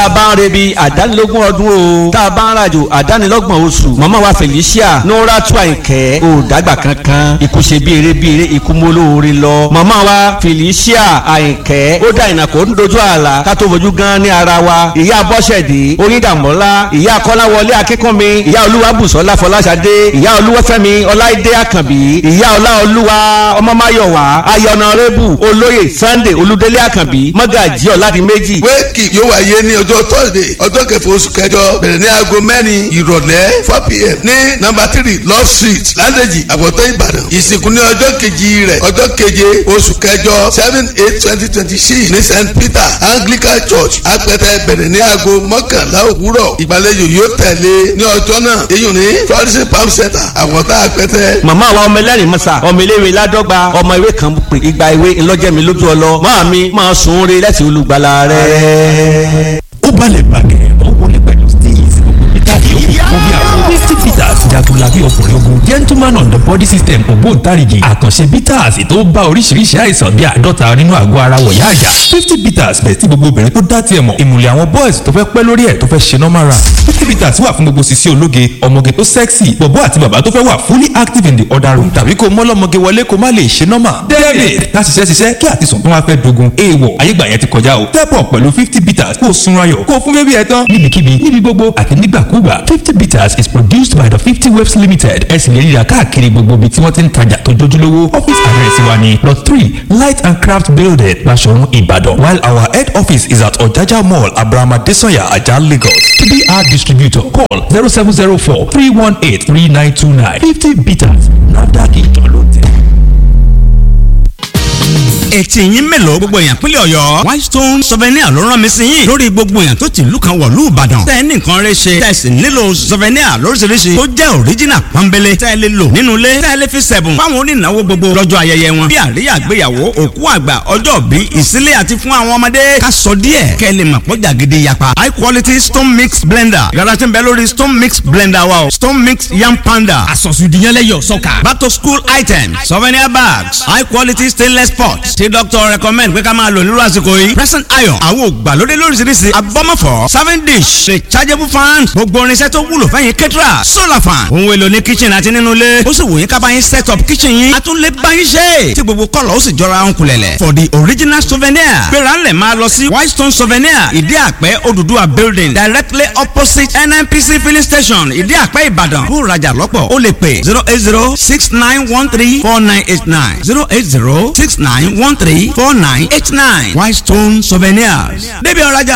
a bá ń rebi àdánilógún ọdún o tá a bá ń rajo àdánilọ́gbọ̀n oṣù màmá wa Felicia Nuratu Àyìnkẹ́ ò dàgbà kankan ikú ṣe bí eré bí eré ikú mólóore lọ màmá wa Felicia Àyìnkẹ́ ó dá ìnàkó ń dojú àlà ká tó fojú gan ní ara wa ìyá Bọ́sẹ̀dé Oyíndàmọ́lá ìyá Kọ́láwọlé Akínkúnmi ìyá Olúwabùsọ́lá Fọláṣadé ìyá Olúwafẹ́mi Ọláìdé Àkànbí ìyá Ọláolúwa Ọmọmáyọ̀wá ayọ̀nàrẹ́bù olóyè Sunday Olúdélé Àkànbí mọ́gàjí ọ̀làdìmẹ́jì. wéèkì yóò wáyé ní ọjọ́ thursday ọjọ́ kẹfà oṣù kẹjọ bẹ̀rẹ̀ ní aago mẹ́rin ìrọ̀lẹ́ four pm ní nọ́mbà three love street ládèjì àbọ̀tán ìbàdàn ìsìnkú ní ọjọ́ kejì rẹ̀ ọjọ́ keje oṣù kẹjọ seven eight twenty twenty six ní st peter anglican church apẹtẹ bẹ̀rẹ̀ ní aago mọ́kànlá òwúrọ̀ ìgbàlejò yóò tẹ̀lé ní ọjọ́ náà èyàn ní florissant palm center àbọ̀tán apẹtẹ. màmá wa ọmọ ẹlẹ́rìí mọ́sà ọmọ iléèwé ládọ́gba ọmọ ìwé kan pè ìgbà ìwé ńlọ́jẹ́mi lójú ọlọ máa mi máa sùn ún re lẹ́sìn olùgbàlà rẹ̀. ó balẹ̀ bàgẹ́ ó wọlé pẹ̀lú steez ìtàgé ó bí àwọn fifty peters jagunlabi ọkùnrin ogun gentleman on the body system ògbóǹtarìgì àkànṣe bitters tó bá oríṣiríṣi àìsàn bíi àádọ́ta nínú àgọ́ ara wọ̀yá àjà fifty peters bẹ̀ tí gbogbo obìnrin tó dá tiẹ̀ mọ̀ ìmùlẹ̀ àwọn boys tó fẹ́ pẹ́ lórí ẹ̀ tó fẹ́ ṣe normal run fifty peters wà fún gbogbo sisi ológe ọmọge tó sexy bọ̀bọ́ àti bàbá tó fẹ́ wà fully active in the other room tàbí kó mọ́lọ́mọge wọlé kó má lè ṣe normal david láti ṣiṣẹ́ ṣiṣẹ́ kí àtisùn tó wá fẹ́ dogun èèwọ̀ ayégbà yẹn ti kọjá o step up pẹ̀lú fifty peters kó o sunra yọ̀ kó o fún bébí ẹ tán níbikíbi níbi gbogbo àti nígbàkúgbà fifty peters is produced by the fifty waves limited ẹ sì lè ríra káàkiri gbogbo ibi tí wọ́n ti ń tajà tó jójúlówó office address wa ni plot three light and craft building Basọ̀run Ìbàdàn while our head office is at Ọ̀jájá mall Abraham Adesanya Ajah Lagos to be our distributor call zero seven zero four three one eight three nine two nine fifty peters NAFDAC ìjọ ló tẹ̀. etí yín mélòó gbogbo èèyàn pínlẹ̀ ọ̀yọ́ whitestone souvenir ló rán mi sí yín lórí gbogbo èèyàn tó ti ìlú kan wọ̀lú ìbàdàn tẹ́ ẹ ní nǹkan rẹ ṣe tẹ́ ẹ sì nílò souvenir lóríṣiríṣi tó jẹ́ original pọ́nbélé tẹ́ ẹ lè lò nínú ilé tẹ́ ẹ lè fi sẹ̀bùn fáwọn onínáwó gbogbo lọ́jọ́ ayẹyẹ wọn bí àríyá àgbéyàwó òkú àgbà ọjọ́ bí ìsílẹ̀ àti fún àwọn ọmọdé ká sọ díẹ̀ kẹ́ ẹ lè mọ̀ pọ́jà gidi yapa high quality stone mix blender yàrá tí ń bẹ lórí stone mix blender wa o stone mix yam panda àsọ̀sùdìyànlẹ́yọ̀ sọ́kà. back to school items souvenir bags high quality stainless pots tí doctor recommend pé ká máa lò nírú àsìkò yìí present iron àwọn ògbàlódé lóríṣiríṣi abọ́mọ̀fọ́ serving dish rechargeable fan gbogbo irinṣẹ́ tó wúlò fẹ́yìn kẹ́tìrà solar fan ohun èlò ní kitchen àti nínú ilé ó sì wù yín ká bá yín set up kitchen yín a tún lè bá yín ṣe tí gbogbo kọ́lọ̀ ó sì jọra ń kulẹ̀lẹ̀ for the original souvenir gbéra ńlẹ̀ máa lọ sí whitestone souvenir ìdí àpẹ́ Odùduwà building directly opposite NNPC filling station ìdí àpẹ́ Ìbàdàn bó rajà lọ́pọ̀ ó lè pè zero eight zero six nine one three four nine eight nine zero eight zero six nine one three four nine eight nine Whitestone Souvenirs débi ọ̀rajà.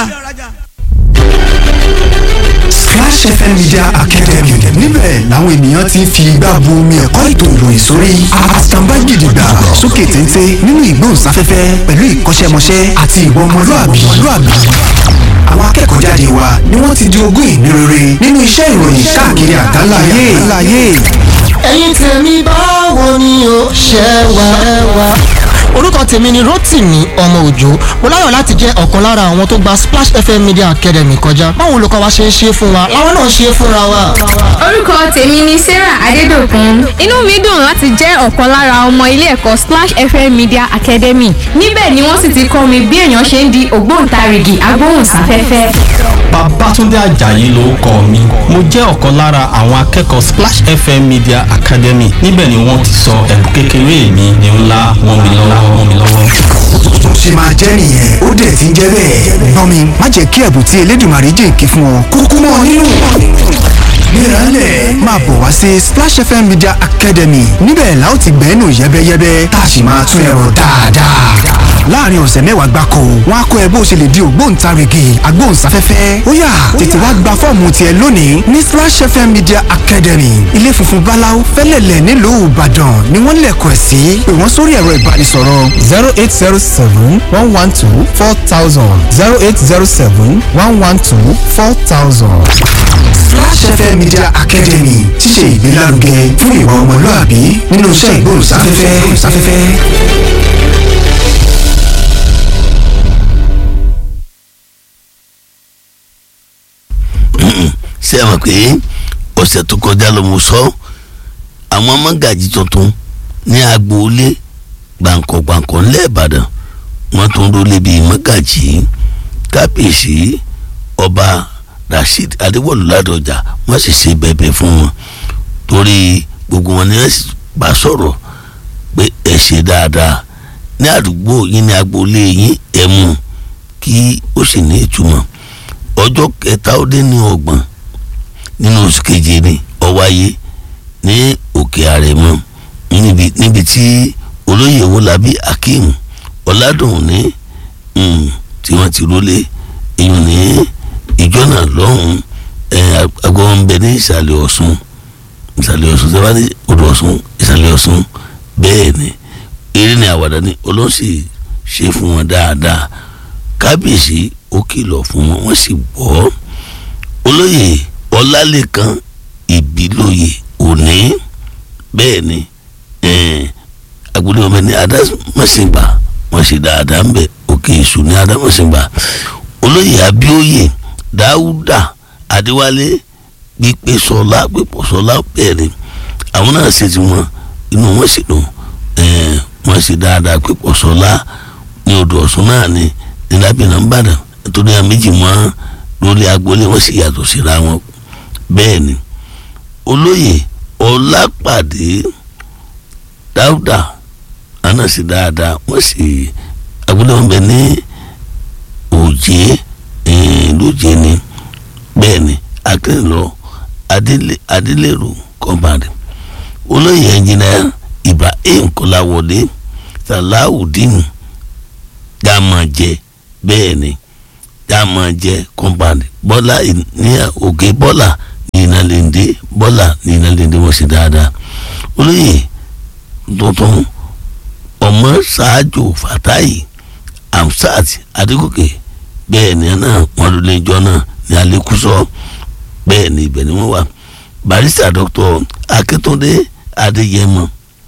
Splash FM Media Academy níbẹ̀ làwọn ènìyàn ti ń fi igbá bu omi ẹ̀kọ́ ètò ìròyìn sórí àtàǹbá gidigba sókè téńté nínú ìgbóhùnsáfẹ́fẹ́ pẹ̀lú ìkọ́ṣẹ́mọṣẹ́ àti ìwà ọmọlúàbí àwọn akẹ́kọ̀ọ́ jáde wa ni wọ́n ti di ogún ìní rere nínú iṣẹ́ ìròyìn káàkiri àgbáláyé. ẹ̀yin tèmi báwo ni o ṣe wà ẹ wà. orúkọ tèmi ni Rótìmí ọmọ òjò mo láyọ̀ láti jẹ́ ọ̀kan lára àwọn tó gba Splash FM Media Academy kọjá báwo olùkọ́ wa ṣe ń ṣe fún wa làwọn náà ṣe fúnra wa. orúkọ tèmi ni Sarah Adédòkun inú mi dùn láti jẹ́ ọ̀kan lára ọmọ ilé ẹ̀kọ́ Splash FM Media Academy níbẹ̀ ni wọ́n sì ti kọ́ mi bí èèyàn ṣe ń di ògbóǹtarìgì agbóhùnsáfẹ́fẹ́. Babátúndé Àjàyí ló kọ mi mo jẹ́ ọ̀kan lára àwọn akẹ́kọ̀ọ́ Splash FM Media Academy níbẹ̀ ni wọ́n ti sọ ẹ̀bùn kékeré mi ní ńlá wọn mi lọ́wọ́ wọn mi lọ́wọ́. tó ṣe máa jẹ́ nìyẹn ó dẹ̀ ti ń jẹ́ bẹ́ẹ̀. gbọ́n mi má jẹ́ kí ẹ̀bùn tí Elédùmarè jèǹkì fún ọ kúkú mọ́ nínú. Gbéralẹ̀ máa bọ̀ wá sí Splash FM Media Academy níbẹ̀ la ó ti gbẹ́nu yẹ́bẹ́yẹ́bẹ́ tá a sì máa tún ẹ̀rọ dáadáa. láàrin ọ̀sẹ̀ mẹ́wàá gbáko wọn á kọ́ ẹ bó ṣe lè di ògbóǹtarìgì agbóhùnsáfẹ́fẹ́ ó yá tètè wá gba fọ́ọ̀mù tiẹ̀ lónìí ní Splash FM Media Academy ilé funfun báláú fẹ́lẹ̀lẹ̀ nílùú Ìbàdàn ni wọ́n lẹ̀kọ̀ ẹ̀ sí pé wọ́n sórí ẹ̀rọ ìbánisọ̀rọ̀ zero eight zero seven one one two four thousand zero eight zero seven one one two four thousand. Splash FM Media Academy ti ṣe ìgbélárugẹ fún ìwà ọmọlúàbí nínú iṣẹ́ ìgbóhùnsáfẹ́fẹ́. ṣé ẹ mọ̀ pé ọ̀sẹ̀ tó kọjá ló mo sọ àwọn mọ́gàjì tuntun ní agboolé gbàǹkọ̀gbàǹkọ̀ ńlẹ̀ Ìbàdàn wọ́n tún rólé bíi mọ́gàjì kábíyèsí ọba rasheed adéwọlú ládọjà wọ́n sì ṣe bẹ̀bẹ̀ fún wọn torí gbogbo wọn ni wọ́n sì bá sọ̀rọ̀ pé ẹ ṣe dáadáa ní àdúgbò yín ní agboolé yín ẹ mú kí ó sì ní ìtumọ̀ ọjọ́ kẹta ó dé ní ọgbọ̀n nínú oṣù keje ni ó wáyé ní òkè àrẹ̀mọ níbi níbi tí olóyè wọlábí akeem ọ̀làdùnní tí wọ́n ti rólé èèyàn ní ìjọ náà lọ́hùn agbọ́n ń bẹ ní ìsàlẹ̀ ọ̀ṣun ìsàlẹ̀ ọ̀ṣun tí wọ́n bá ní odò ọ̀ṣun ìsàlẹ̀ ọ̀ṣun bẹ́ẹ̀ ni eré ni àwàdà ni olóńsì ṣe fún wọn dáadáa kábíyèsí ó kìlọ̀ fún wọn wọ́n sì gbọ́ olóyè ọlálẹ́kan ìbílòyè òní bẹ́ẹ̀ ni agbolé ọmọ ní adámọ̀sìngbà wọ́n ṣe dáadáa ń bẹ̀ òkè èṣù ní adámọ̀sìngbà olóyè abíóyè dáúdà adéwálé gbígbé sọlá gbígbó sọlá bẹ́ẹ̀ ni àwọn náà ṣe ti wọn inú wọn sì dùn wọ́n ṣe dáadáa gbígbó sọlá ní odò ọ̀ṣun náà ni ní lábìnrin nìbàdàn nítorí àwọn méjì mọ́ lórí agboolé wọ́n sì yàtọ̀ síra wọn bẹ́ẹ̀ ni olóyè ọlápàdé dáúdà àná sí dáadáa wọ́n sì agboolé wọn bẹ ní òjé lójé ni bẹ́ẹ̀ ni akérèlọ adélèrò kọ́mbàdì olóyè ẹnjìnà ibrahim kọ́láwọlé salawudeen dàmọ̀jẹ bẹ́ẹ̀ ni dàmọ̀jẹ kọ́mbàdì bọ́lá ní òkè bọ́lá ní ìnàlẹ́ndé bọ́là ní ìnàlẹ́ndé wọ́n ṣe dáadáa olóyè tuntun ọmọ ṣáájú fatayi amsat adigunke bẹ́ẹ̀ ni náà wọ́n ló lẹ́jọ́ náà ní alẹ́kùsọ bẹ́ẹ̀ ni ibẹ̀ ni wọ́n wà barista dr akíntúndé adéyẹmọ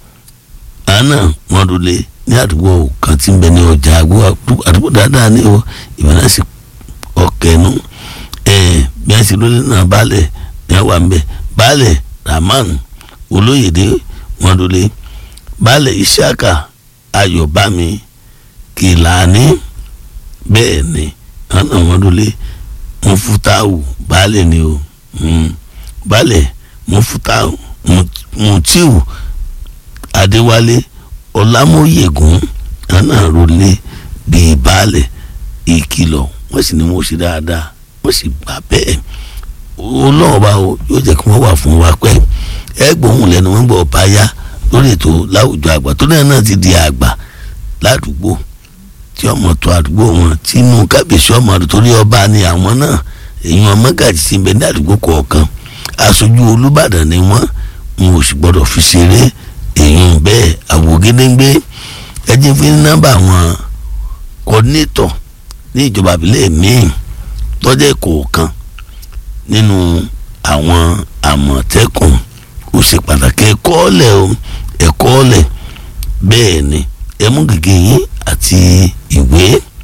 àná wọ́n ló lé ní àdúgbò kan tí ń bẹ ní ọjà àdúgbò dáadáa ní o ìbẹ̀ náà sì ọkẹ́nu bí wọ́n ṣe lólé náà balẹ̀ ní àwa ń bẹ baálẹ̀ rahman olóyèdè wọn lólè baálẹ̀ isiaka ayọ̀bámi kìlání bẹ́ẹ̀ ni àná wọn lólè mufutawu baálẹ̀ ni o baálẹ̀ mufutawu mutiu adéwálé ọlámóyègùn àná lólè bíi baálẹ̀ ìkìlọ̀ wọ́n sì ní wọ́n ṣe dáadáa wọ́n sì gbà bẹ́ẹ̀ olóòba o yóò jẹ́ kí wọ́n wà fún wa pẹ́ ẹ gbóhùn lẹ́nu wọn gbọ́ ọba yá lórí ètò láwùjọ àgbà tó náà náà ti di àgbà ládùúgbò tí ọmọ tó àdúgbò wọn tí inú kábíyèsí ọmọ rẹ torí ọba ni àwọn náà èèyàn mọ́gàjì ti bẹ ní àdúgbò kọ̀ọ̀kan aṣojú olúbàdàn ni wọ́n wọn ò sì gbọ́dọ̀ fi ṣeré èèyàn bẹ́ẹ̀ àwògedengbe ẹjẹ fi ní nọ́mbà àwọn kọ́dínétọ̀ ní ìjọba àbílẹ̀ míì tọ́jẹ́ kọ̀ọ̀kan nínú àwọn àmọ̀tẹ́kùn ó ṣe pàtàkì ẹ̀kọ́ ọ̀lẹ̀ o ẹ̀kọ́ ọ̀lẹ̀ bẹ́ẹ̀ ni ẹmú gègé yín àti ìwé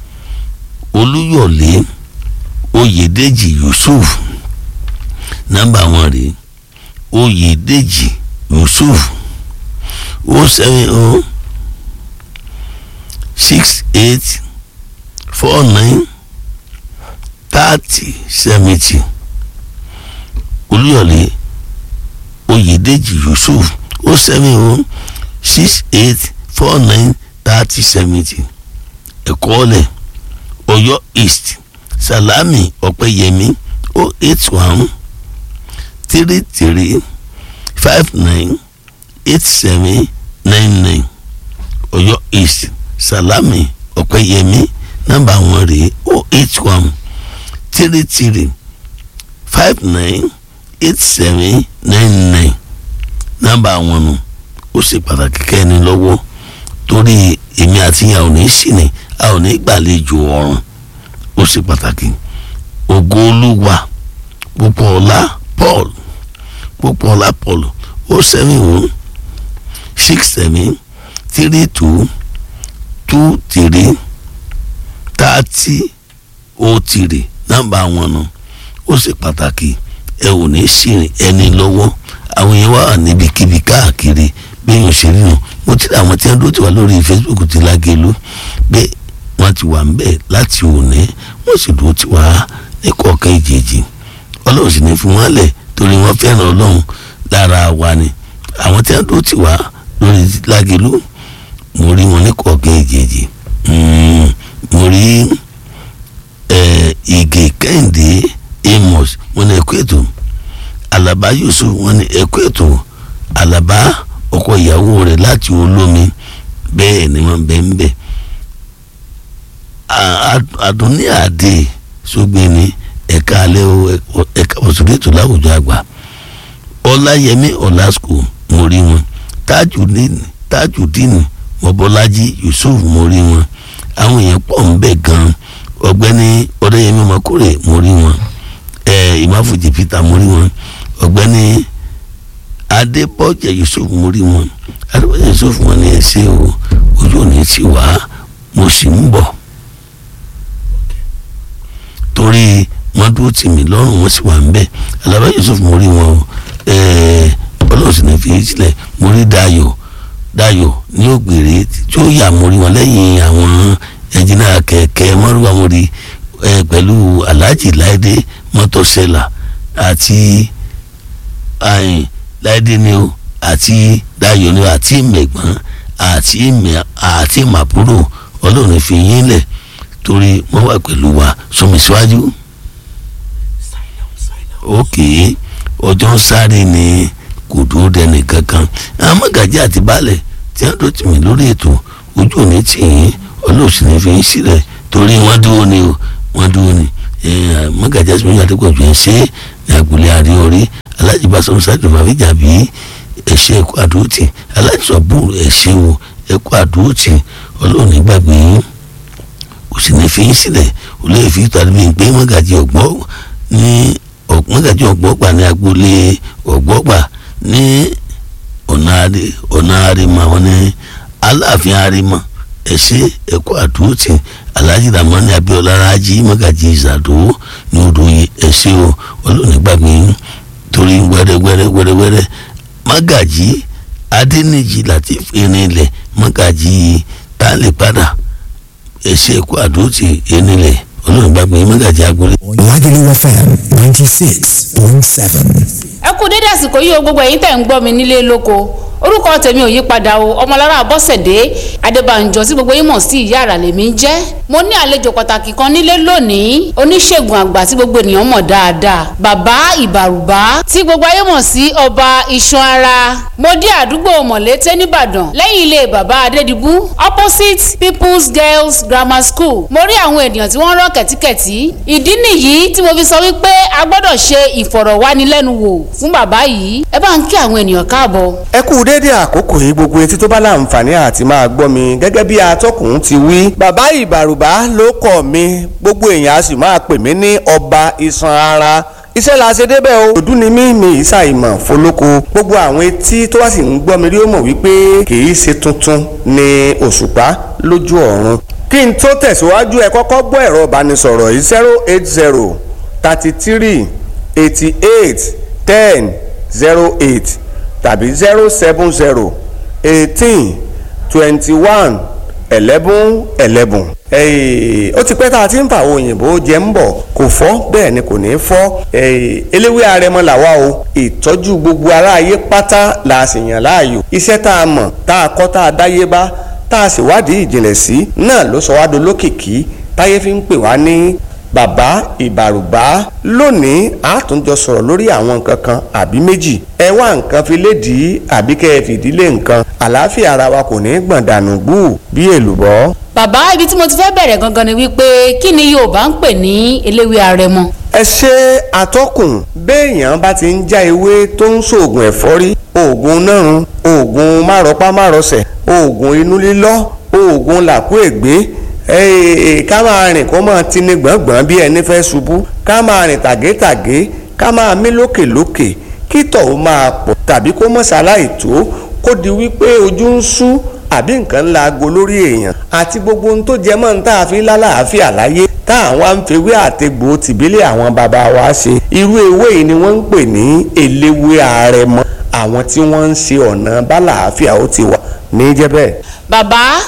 olúyọ̀lé oyèdèjì yusuf nọ́mbà wọn rèé oyèdèjì yusuf o seven o six eight four nine thirty seventy olúyọ̀lé oyèdèjì yusuf o seven o six eight four nine thirty seventy ẹ̀kọ́ọ̀lẹ̀ ọ̀yọ́ east salami ọ̀pẹ̀yẹmí o eight one three three five nine eight seven nine nine ọ̀yọ́ east salami ọ̀pẹ̀yẹmí nọ́mbà wọn rèé o eight one three three five nine eight seven nine nine nọ́mbà wọn nù ó ṣe pàtàkì kẹ́ni lọ́wọ́ torí èmi àti ìyá ò ní ṣìnì a ò ní gbàlejò ọ̀run ó ṣe pàtàkì ògo olúwa Pópóọlá Paul Pópóọlá Paul ó seven one six seven three two two three thirty ó tìrì nọ́mbà wọn nù ó ṣe pàtàkì ẹ ò ní ṣìrìn ẹni lọ́wọ́ àwọn yẹn wà níbikíbi káàkiri bẹ́ẹ̀ ṣe rí nu mo ti rí àwọn tí wọ́n dúró ti wà lórí Facebook ti lágẹ̀lú pé wọ́n ti wà ń bẹ̀ láti òní wọ́n sì dúró ti wà ní kọ̀ọ̀kan ìjèjì ọlọ́run sì ní fi wọ́n lẹ̀ torí wọ́n fẹ́ràn ọlọ́run lára wa ni àwọn tí wọ́n tó ti wá lórí lágẹ̀lú mo rí wọn ní kọ̀ọ̀kan ìjèjì mo rí ìgè kẹ́hìndé amos wọn ní ẹ̀kú ètò alaba yusuf wọn ní ẹ̀kú ètò alaba ọkọ ìyàwó rẹ̀ láti olómi bẹ́ẹ̀ ni wọ́n bẹ́ẹ̀ ń bẹ́ẹ̀ àdúní àdè sógbéni ẹ̀ka alẹ́ ẹ̀ka òṣèlétò láwùjọ àgbà ọláyẹmí ọlásùkò mo rí wọn tájùdíìnì mọ́bọ́lájí yusuf mo rí wọn àwọn èèyàn pọ̀ ń bẹ̀ gan ọ̀gbẹ́ni ọ̀dẹ́yẹmí ọmọkúrè mo rí wọn ìmáfùjì peter mo rí wọn ọ̀gbẹ́ni adébọ̀jẹ̀ yusuf mo rí wọn adébọ̀jẹ̀ yusuf wọn ni ẹ ṣe o ojú ò ní ti wá mo sì ń bọ̀ torí wọn dúró tì mí lọ́rùn wọn sì wà ń bẹ̀ alaba yusuf mo rí wọn ọlọ́run sì ní fi sílẹ̀ mo rí dayo dayo ní ògbèrè tí ó yà mo rí wọn lẹ́yìn àwọn ẹnjìnà kẹ̀kẹ́ mọ́rúwá mo rí pẹ̀lú alhaji láìdé mọ́tòsẹ́là àti láìdé ni o àti dayo ni o àti mẹ̀gbọ́n àti mẹ̀ àti màbúrò ọlọ́run fi yín lẹ̀ torí wọ́n wà pẹ̀lú wa sọmi síwájú. òkè ọjọ́ ń sáré ni kò dúró dẹni kankan àwọn mọ́gàjí àti baálẹ̀ tí wọ́n tó tì mí lórí ètò ojú òní tì yín ọlọ́ọ̀sì ní fi ń sílẹ̀ torí wọ́n dúró ni o wọ́n dúró ni mọ́gàjí àti mọ́gàjí àti pọ̀jù ẹ̀ ṣe ní agboolé àríorí alájí bá sọ́n sáré fàfíjà bí ẹ̀ṣẹ̀ ẹ̀kọ́ àdúrótì alájí sọ̀bù ẹ̀ṣẹ̀ wo ẹ̀kọ́ àdúrótì ọlọ́ọ̀ni gbàgbé yín kò sì ní fi yín sílẹ̀ ó lè fi tàbí bíi pé mọ́gàjì ọ̀gbọ́ ní mọ́gàjì ọ̀gbọ́gbà ní agboolé ọ̀gbọ́gbà ní ọ̀nà àrèmọ àwọn ní aláàfin àrèmọ ẹ̀ṣẹ́ ẹ̀kọ́ àdúrótì alhaji ramani abiola raji mọ́gàjì ìsàdó ní odòye ẹ̀ṣẹ́ o ọlọ́ọ̀ni gbàgbé yín torí wẹ́rẹ́wẹ́rẹ́ wẹ́rẹ́wẹ́rẹ́ mọ́gàjì adẹ́nìjì latif irinlẹ̀ mọ́gàjì tálẹ̀ padà ẹsẹ ẹkọ àdóòtì ẹnilẹ olóòrùn gbàgbé mẹgàjì agbolé. Lagelu FM ninety six point seven. ẹ kú dédé àsìkò yìí o gbogbo ẹ̀yin tẹ̀ ń gbọ́ mi nílé lóko orúkọ tèmi ò yí padà o ọmọlára bọ́sẹ̀dé adébànjọ tí gbogbo yín mọ̀ sí ìyá àrà lèmi ń jẹ́ mo ní àlejò pàtàkì kan nílé lónìí oníṣègùn àgbà tí gbogbo ènìyàn mọ̀ dáadáa bàbá ìbàrùbá tí gbogbo ayé mọ̀ sí ọba iṣan ara mo dé àdúgbò mọ̀lété nìbàdàn lẹ́yìn ilé bàbá adédìbú opposite people's girls grammar school mo rí àwọn ènìyàn tí wọ́n rán kẹ̀tíkẹ̀tí ìdí nìyí tí mo fi sọ wípé a gbọ́dọ̀ ṣe ìfọ̀rọ̀wánilẹ́nuwò fún bàbá yìí ẹ bá ń kí àwọn ènìyàn káàbọ̀. ẹ kú déédé àkókò yìí gbogbo etí tó bá láǹfààní àti máa gbọ́ mi gẹ́gẹ́ bí atọ́kùn ti wí. bàbá ìbàrùbá ló kọ̀ mi gbogbo èèyàn a sì máa pè mí ní ọba iṣan ara iṣẹ́ la ṣe débẹ̀ o òdú ni mí mi ìsà ìmọ̀ fọlọ́kọ gbogbo àwọn etí tó wá sì ń gbọ́ mi rí ó mọ̀ wípé kì í ṣe tuntun ni òṣùpá lójú ọ̀run kí n tó tẹ̀síwájú ẹ kọ́kọ́ gbọ́ ẹ̀rọ ìbánisọ̀rọ̀ yìí zero eight zero thirty three eighty eight ten zero eight tàbí zero seven zero eighteen twenty one eleven eleven. ó ti pẹ́ tá a ti ń fa àwọn òyìnbó jẹ ń bọ̀ kò fọ́ bẹ́ẹ̀ ni kò ní fọ́ eléwé arẹmọ làwa o ìtọ́jú gbogbo aráyé pátá la sì yàn láàyò iṣẹ́ tá a mọ̀ tá a kọ́ tá a dáyé bá tá a sì wádìí ìjìnlẹ̀ sí náà ló sọ wá dolókìkí táyé fi ń pè wá ní bàbá ìbàrùbá lónìí a tún jọ sọ̀rọ̀ lórí àwọn nǹkan kan àbí méjì ẹ wá nǹkan fi lédìí àbí kẹ́ ẹ fìdílé nǹkan àlàáfíà ara wa kò ní gbọ̀n dànù gbù bí èlùbọ́. bàbá ibi tí mo ti fẹ́ bẹ̀rẹ̀ gangan ni wípé kí ni yorùbá ń pè ní eléwé arẹmọ. ẹ ṣe àtọkùn béèyàn bá ti ń já ewé tó ń ṣoògùn ẹ̀fọ́rí oògùn nárun oògùn márọpá márọsẹ̀ oògùn inú lílọ́ oògùn làkú ègbé ká máa rìn kó máa tini gbọ̀ngbọ̀n bí ẹni fẹ́ ṣubú ká máa rìn tàgétàgé ká máa mí lókèlókè kí tọ̀hún máa pọ̀ tàbí kó mọ̀ ṣaláì tó kó di wípé ojú ń sú àbí nǹkan ńlá aago lórí èèyàn àti gbogbo ohun tó jẹ mọ́ ní tá a fi lálàáfíà láyé tá àwọn àǹfẹ̀wé àtẹ̀gbò tìbílẹ̀ àwọn bàbá wa ṣe irú ewé yìí ni wọ́n ń pè ní eléwé àrẹ̀mọ àwọn tí wọ́n ń ṣe ọ̀nà bálàáfíà ó ti wà ní jẹ́ bẹ́ẹ̀. bàbá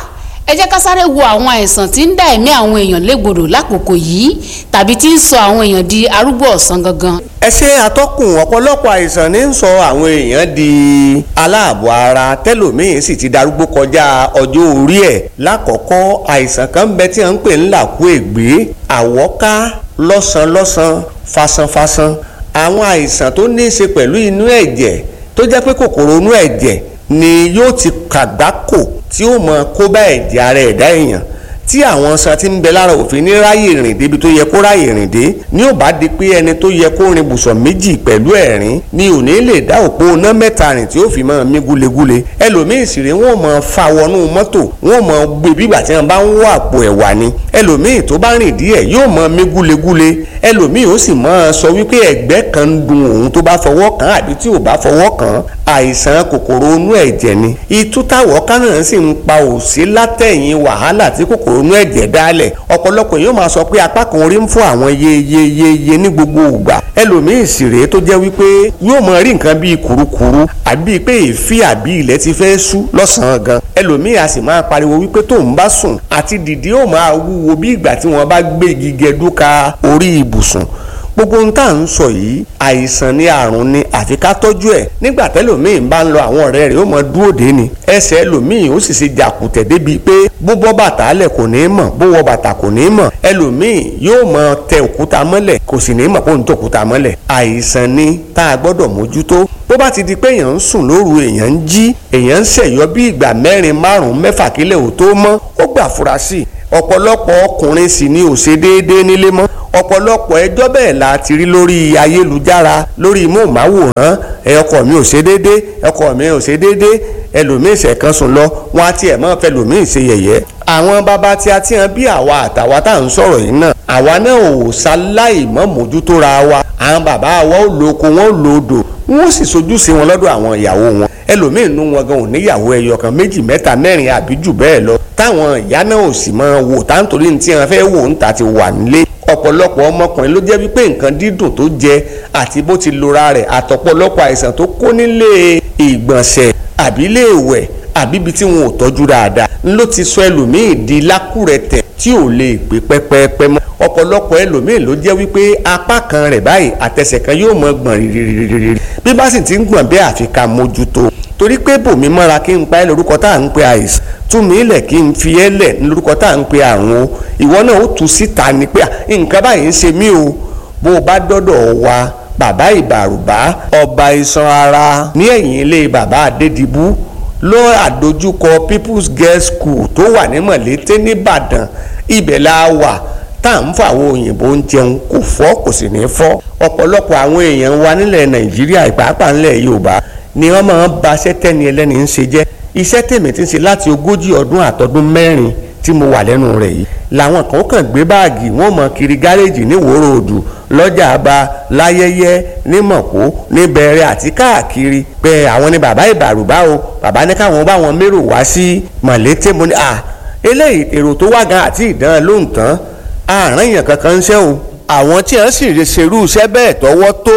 ẹ jẹ́ ká sáré wo àwọn àìsàn tí ń dá ẹ̀mí àwọn èèyàn légbodò lákòókò yìí tàbí tí ń sọ àwọn èèyàn di arúgbó ọ̀sán gangan. ẹ ṣe àtọkùn ọ̀pọ̀lọpọ̀ àìsàn ní ń sọ àwọn èèyàn di aláàbọ̀ ara tẹ́lòmíín sì ti darúgbó kọjá ọjọ́ orí ẹ̀ lákọ̀ọ́kọ́ àìsàn kan ń bẹ tí wọ́n ń pè ń làkú ègbé àwọ́ká lọ́sàn-lọ́sàn fasanfasan àwọn àìsàn tó ní í ṣe pẹ̀lú inú ẹ̀jẹ̀ tó jẹ́ pé kòkòrò inú ẹ̀jẹ̀ ni yóò ti kàgbákò tí ó mọ kó bá ẹ̀jẹ̀ ara ẹ̀dá èèyàn tí àwọn san ti ń bẹ lára òfin ní ráyè rìn débi tó yẹ kó ráyè rìn dé ní ò bá di pé ẹni tó yẹ kó rin bùsọ̀ méjì pẹ̀lú ẹ̀rín ni ò ní lè dá òpó iná mẹ́ta rìn tí ó fi máa mí gúlegúle ẹlòmíì sì rè wọ́n máa fa wọnú mọ́tò wọ́n máa gbé bígbà tí wọ́n bá ń wọ àpò ẹ̀wà ni ẹlòmíì tó bá rìn díẹ̀ yóò máa mí gúlegúle ẹlòmíì ó sì máa sọ wípé ẹ̀gbẹ́ kan ń dun òun tó bá fọwọ́ kàn àbí tí ò bá fọwọ́ kàn àìsàn kòkòrò inú ẹ̀jẹ̀ ni ìtútàwọ̀ kánà sì ń pa òsí látẹ̀yìn wàhálà tí kòkòrò inú ẹ̀jẹ̀ dálẹ̀ ọ̀pọ̀lọpọ̀ yóò máa sọ pé apá kan orí ń fún àwọn yeyeyeye ní gbogbo ìgbà ẹlòmíì sì rèé tó jẹ́ wípé yóò máa rí nǹkan bíi kùrukùru àbí pé èéfì àbí ilẹ̀ ti fẹ́ sú lọ́sàn-án gan ẹlòmíì a sì máa pariwo wípé tóun bá sùn àti dìde ó máa wúwo bí ìgbà tí wọ́n bá gbé igi gẹdúka orí ibùsùn gbogbo ohun tá à ń sọ yìí àìsàn ni àrùn ni àfi ká tọ́jú ẹ̀ nígbà tẹ́lòmíì bá ń lọ àwọn ọ̀rẹ́ rẹ̀ ó mọ dúró dé ni ẹsẹ̀ ẹlòmíì ó sì ṣe jàkùtẹ̀ débi pé bó bọ́ bàtà lẹ̀ kò ní mọ̀ bó wọ bàtà kò ní mọ̀ ẹlòmíì yóò mọ tẹ òkúta mọ́lẹ̀ kò sì ní mọ̀ kó ń tẹ òkúta mọ́lẹ̀ àìsàn ni tá a gbọ́dọ̀ mójútó bó bá ti di pé èèyàn ń sùn lóru èèyàn ń jí èèyàn ń ṣẹ̀yọ́ bí ìgbà mẹ́rin márùn-ún mẹ́fà kílẹ̀ ò tó mọ́ ó gbà fura sí ọ̀pọ̀lọpọ̀ ọkùnrin sì ni ò ṣe déédéé nílé mọ́ ọ̀pọ̀lọpọ̀ ẹjọ́ bẹ́ẹ̀ la ti rí lórí ayélujára lórí móhùnmáwòrán ẹ ọkọ mi ò ṣe déédé ọkọ mi ò ṣe déédé ẹlòmíì ṣẹ̀kan sùn lọ wọn á tiẹ̀ mọ́ fẹ́ lòmíì ṣe yẹ̀yẹ́. àwọn bàbá tí a ti hàn bí àwa àtàwa tá à ń sọ̀rọ̀ yìí náà àwa náà ò ṣaláì mọ́ mójútó ra wa àwọn bàbá wa ò lo oko wọn ò lo odò wọn ó sì sojú sí wọn lọ́dọ̀ àwọn ìyàwó wọn ẹlòmíín nú wọn gan ò níyàwó ẹyọ kan méjì mẹ́ta mẹ́rin àbí jù bẹ́ẹ̀ lọ táwọn ìyá náà ò sì máa wò táǹtorí ní tí wọn fẹ́ wò ń ta ti wà nílé ọ̀pọ̀lọpọ̀ ọmọkùnrin ló jẹ́ wípé nǹkan dídùn tó jẹ àti bó ti lora rẹ̀ àtọ̀pọ̀lọpọ̀ àìsàn tó kó nílé ìgbọ̀nsẹ̀ àbí ilé ìwẹ̀ àbí ibi tí wọn ò tọ́jú dáadáa ló ti sọ ẹlòmíì di lákùrẹ̀tẹ̀ tí ò lè gbé pẹ́pẹ́pẹ́ mọ́ ọ̀pọ̀lọpọ̀ ẹlòmíì ló jẹ́ wípé apá kan rẹ̀ báyìí àtẹsẹ̀ kan yóò mọ gbọ̀n rírírírí bí bá sì ti ń gbọ̀n bẹ́ẹ̀ àfi ká mójútó torí pé bòmí mọ́ra kí n pa ẹ́ lórúkọ tá à ń pe àìsàn tún mí lẹ̀ kí n fi ẹ́ lẹ̀ lórúkọ tá à ń pe àrùn o ìwọ náà ó tu síta ni pé nǹkan báyìí ń ṣe mí o bó o bá dọ́dọ̀ wa bàbá ìbàrùbá ọba iṣan ara ní ẹ̀yìn ilé bàbá adédìbú ló àdójúkọ people's girls school tó wà ní mọ̀lété nìbàdàn ibẹ̀ la wà tá à ń fọ àwọn òyìnbó ń jẹun kò fọ́ kò sì ní fọ́ ọ̀pọ̀lọpọ̀ àwọn èèyàn wa nílẹ̀ nàìjíríà ìpàápàá nílẹ̀ yorùbá ni wọ́n máa ń ba iṣẹ́ tẹ́ni ẹlẹ́ni ń ṣe jẹ́ iṣẹ́ tèmi ti ń ṣe láti ogójì ọdún àtọdún mẹ́rin tí mo wà lẹ́nu rẹ̀ yìí làwọn kan kàn gbé báàgì wọ́n mọ kiri gáréèjì ní ìwòrò òdù lọ́jà àbá láyẹyẹ ní mọ̀kó ní bẹ̀rẹ̀ àti káàkiri pé àwọn ni bàbá ìbàrùbá o bàbá ní káwọn bá wọn mérò wá sí mọ̀lété mo ní à eléyìí èrò tó wá gan àti ìdán ló ń tán àárín èèyàn kankan ń ṣe o àwọn tí wọ́n sì lè ṣerú iṣẹ́ bẹ́ẹ̀ tọwọ́ tó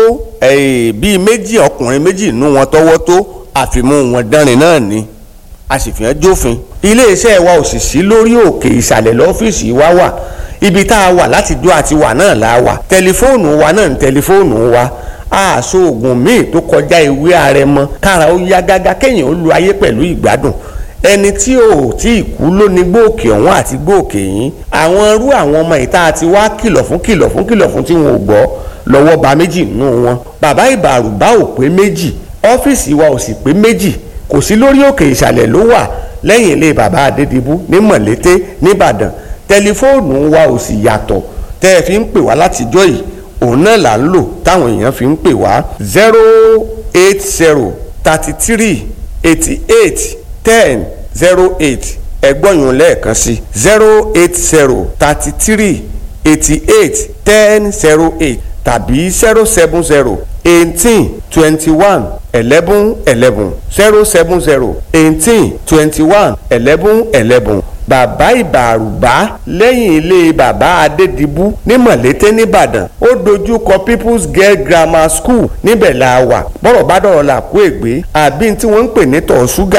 bíi méjì ọkùnrin méjì nú wọn tọwọ́ tó àfimú wọn dánrin náà ni a sì fi hàn jófin iléeṣẹ́ wa ò sì sí lórí òkè ìsàlẹ̀ lọ́fíìsì wa wà ibi tá a wà láti dó àti wà náà la wà tẹlifóònù wa náà ní tẹlifóònù wa àṣọ oògùn míì tó kọjá ìwé àrẹ̀mọ kára ó yá gágá kéèyàn ó lu ayé pẹ̀lú ìgbádùn ẹni tí ò tí ì kú ló ní gbòòkè ọ̀hún àti gbòòkè yín àwọn irú àwọn ọmọ ìta àti wá kìlọ̀ fún kìlọ̀ fún kìlọ̀ fún tí wọn ò gbọ́ lọ́wọ́ ba méjì nínú wọn bàbá ìbàrùbá ò pé méjì ọ́fíìsì wa ò sì pé méjì kò sí lórí òkè ìsàlẹ̀ ló wà lẹ́yìn ilé bàbá adédìbú ní mọ̀lété nìbàdàn tẹlifóònù wa ò sì yàtọ̀ tẹ́ ẹ fi ń pè wá látijọ́ yìí òun náà là ń lò táwọn èèyàn fi ń pè wá zero eight zero thirty three eighty eight ten zero eight ẹgbọ́nyún lẹ́ẹ̀kan sí zero eight zero thirty three eighty eight ten zero eight tàbí zero seven zero eighteen twenty one eleven eleven zero seven zero eighteen twenty one eleven eleven bàbá ìbàrùbá lẹ́yìn ilé bàbá adédìbú ní mọ̀lété nìbàdàn ó dojú kọ people's girl grammar school níbẹ̀ la wà bọ́rọ̀ bá dọ̀rọ̀ là kó ègbé àbí tí wọ́n ń pè ní tọ̀ ṣúgà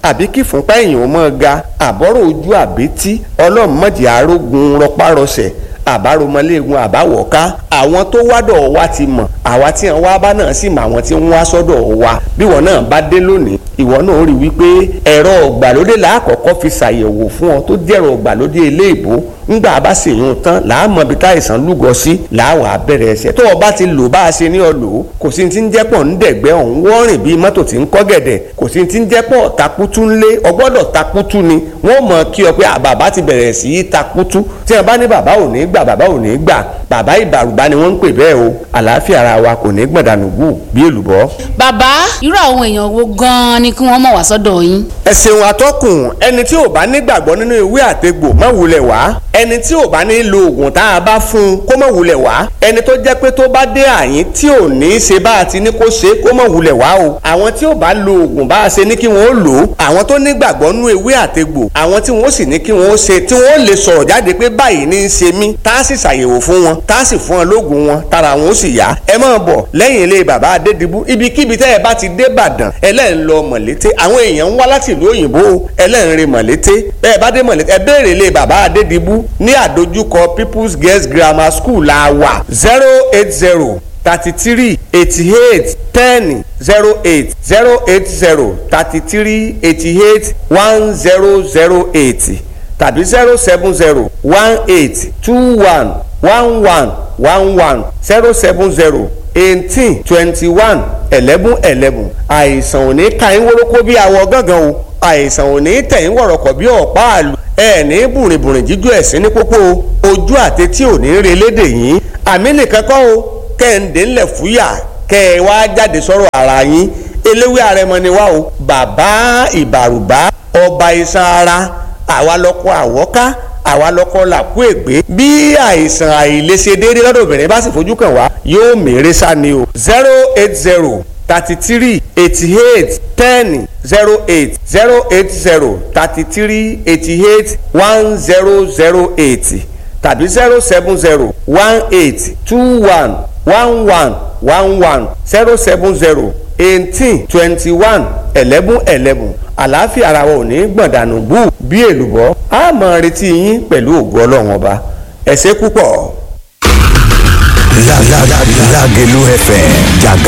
àbí kí fúnpá èèyàn ó mọ́ ga àbọ̀rọ̀ ojú àbítí ọlọ́mọdé arógun rọpárọsẹ̀ àbáromọléegun àbáwọ̀ká àwọn tó wádọ̀ wa ti mọ̀ àwa tí wọn wá bá náà sì mọ àwọn tí wọn wá sọ́dọ̀ wa bí wọn náà bá dé lónìí ìwọ náà rí wípé ẹ̀rọ ọ̀gbàlódé làákọ̀ọ́kọ́ fi ṣàyẹ̀wò fún ọ tó jẹ́rọ ọ̀gbàlódé eléèbó ńgbà bá sì yún tán làámọ̀ bí táìsàn lúgọ sí làwọn abẹ́rẹ́ ẹsẹ̀ tó o bá ti lò bá a ṣe ní ọ lò ó kò sí ti ń jẹ́pọ̀ ń dẹ̀gbẹ́ ọ̀hún wọ́rìn bíi mọ́tò tí ń kọ́ gẹ̀dẹ̀ kò sí ti ń jẹ́pọ̀ takutu ńlé ọgbọ́dọ̀ takutu ni wọ́n mọ̀ kí ọ pé bàbá ti bẹ̀rẹ̀ sí í takutu tí wọ́n bá ní bàbá ò ní gbà bàbá ò ní gbà bàbá ìbàrùbá ni wọ́n ń pè bẹ́ẹ̀ o àlàáfíà ara wa kò ní gbọ̀dánù gù bí èlùbọ́. bàbá irú àwọn èèyàn wo gan-an ni kí wọ́n mọ̀ wá sọ́dọ̀ yín. ẹ ṣeun atọ́kùn ẹni tí ò bá nígbàgbọ́ nínú ìwé àtegbò má wulẹ̀ wá ẹni tí ò bá ní lo oògùn tá a bá fún un kó má wulẹ̀ wá ẹni tó jẹ́ pé tó bá dé àyín tí ò ní í ṣe bá a ti ní kó ṣe kó má wulẹ̀ wá o àwọn tí ò bá lo oògùn bá a ṣe ní kí wọ́n ó lò ó àwọn tó nígbàgbọ́ nínú ìwé àtegbò àwọn tí wọ́n sì ní kí wọ́n ó ṣe tí wọ́n lè sọ̀rọ̀ jáde pé báyìí ní í ṣe mí tá a sì ṣàyẹ̀wò fún wọn tá a sì fún wọn lóògùn wọn tára wọn ó sì yá ẹ máa bọ̀ lẹ́yìn ilé bàbá adédìbú ibikíbi tẹ́ ẹ bá ti dé Ìbàdàn ẹlẹ́rìn lọ mọ̀lété àwọn èèyàn ń wá láti ìlú òyìnbó ẹlẹ́rìn rìn mọ̀lété bẹ́ẹ̀ bá dé mọ̀lété ẹ béèrè ilé bàbá adédìbú ní àdójúkọ People's Girls Grammar School la wà zero eight zero thirty three eighty eight ten zero eight zero eight zero thirty three eighty eight one zero zero eight tàbí zero seven zero one eight two one one one one one zero seven zero eighteen twenty one eleven eleven àìsàn ò ní ka yín wórókó bí awọ gángan o àìsàn ò ní tẹ̀ yín wọ̀rọ̀kọ̀ bí ọ̀pá àlù ẹ ní bùrìnbùrìn jíjú ẹ̀sìn ní pópó ojú àtẹtí ò ní re lédè yín àmì nìkan kọ́ o kẹ́hìndé ńlẹ̀ fúyà kẹ́ ẹ wá jáde sọ̀rọ̀ ara yín eléwé àrẹmọ ni wá o bàbá ìbàrùbá ọba iṣan ara àwa lọkọ àwọ́ká àwa lọkọ làkú ègbé bí àìsàn àìlèṣedéédé lọ́dọ̀ obìnrin bá sì fojú kàn wá yóò mèrè sá ni o zero eight zero thirty three eighty eight ten zero eight zero eight zero thirty three eighty eight one zero zero eight tàbí zero seven zero one eight two one one one one one zero seven zero eighteen twenty one eleven eleven àlàáfíà ara wa ò ní gbọ̀ndànù bú bí èlùbọ́ a máa retí yín pẹ̀lú ògo ọlọ́run ọba ẹ ṣé púpọ̀. Lágẹ̀lú FM jàgà